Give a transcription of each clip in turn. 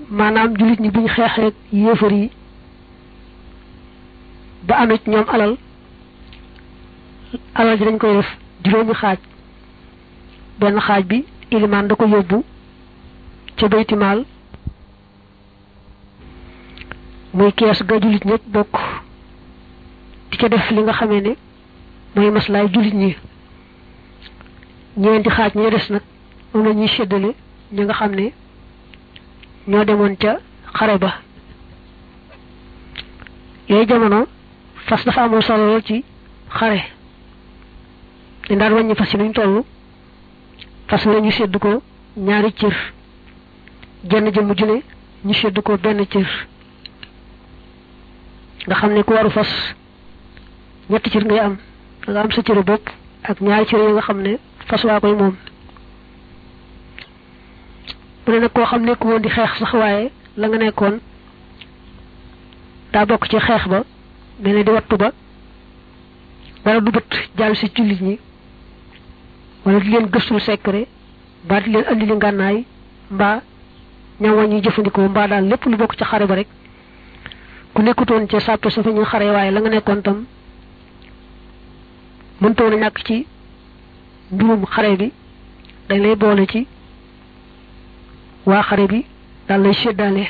maanaam jullit ñi buñ xeexee yéefar yi ba amee ci ñoom alal alal ji dañ koy def juróomi xaaj benn xaaj bi ilimaan da ko yóbbu ca baytimaal muy kees ga jullit ñëpp bokk di ca def li nga xamee ne mooy maslaay jullit ñi ñeenti xaaj ñi des nag moom la ñuy séddale ñi nga xam ne ñoo demoon ca xare ba yooyu jamono fas dafa amoon solo lool ci xare dañ daan wàññi fas yi nuñ toll fas la ñu sédd ko ñaari cër jenn jëmm ju ne ñu sédd ko benn cër nga xam ne ku waru fas ñetti cër ngay am da nga am sa cëru bopp ak ñaari cër yi nga xam ne fas waa koy moom mu ne nag koo xam nekk woon di xeex sax waaye la nga nekkoon daa bokk ci xeex ba mel ne di wattu ba wala du bët jàll si jullit ñi wala di leen gëstul secret mbaa di leen andi li ngànnaay mbaa ñam wa ñuy jëfandikoo mbaa daal lépp lu bokk ci xare ba rek ku nekkutoon ca sàppe sa fa ñu xare waaye la nga nekkoon tam mëntoon a ñàkk ci mbirum xare bi dañ lay boole ci waa xare bi daal lay séddaale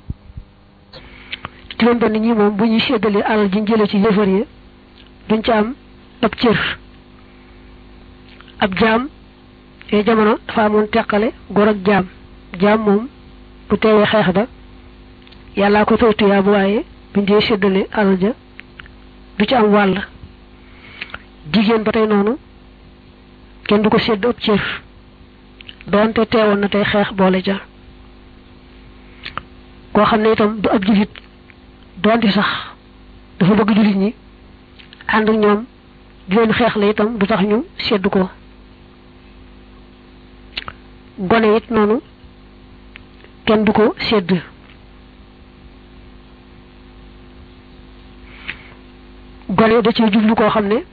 juróom benn ñi moom bu ñuy séddalee alal ji jële ci yëfar yi duñ ci am ab cër ab jaam yooyu jamono dafa amoon teqale góor ak jaam jaam moom bu teewee xeex ba yàllaa ko fay tuyaa bu waaye buñ dee séddale alal ja du ci am wàll jigéen ba tey noonu kenn du ko sédd ab cër doonte teewoon na tey xeex boole ja koo xam ne itam du ab jullit doonte sax dafa bëgg jullit ñi ànd ak ñoom di leen xeex la itam du tax ñu sédd ko gone it noonu kenn du ko sédd gone da ci jublu koo xam ne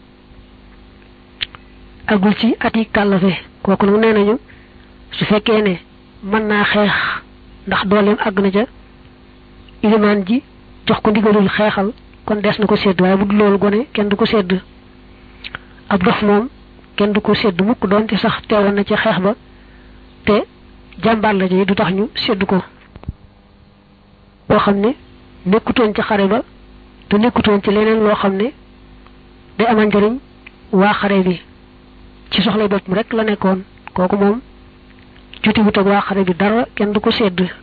agul ci at yi kàllafe kooku nag nee nañu su fekkee ne mën naa xeex ndax dooleem àgg na ca ilimaan ji jox ko ndigalul xeexal kon des na ko sédd waaye bu dul loolu gone kenn du ko sédd ab dof moom kenn du ko sédd mukk doonte sax teewoon na ci xeex ba te jàmbaar la ji du tax ñu sédd ko boo xam ne nekkutoon ci xare ba te nekkutoon ci leneen loo xam ne day amal njëriñ waa xare bi ci soxlay boppam rek la nekkoon kooku moom jotiwut ak waa xare bi dara kenn du ko sédd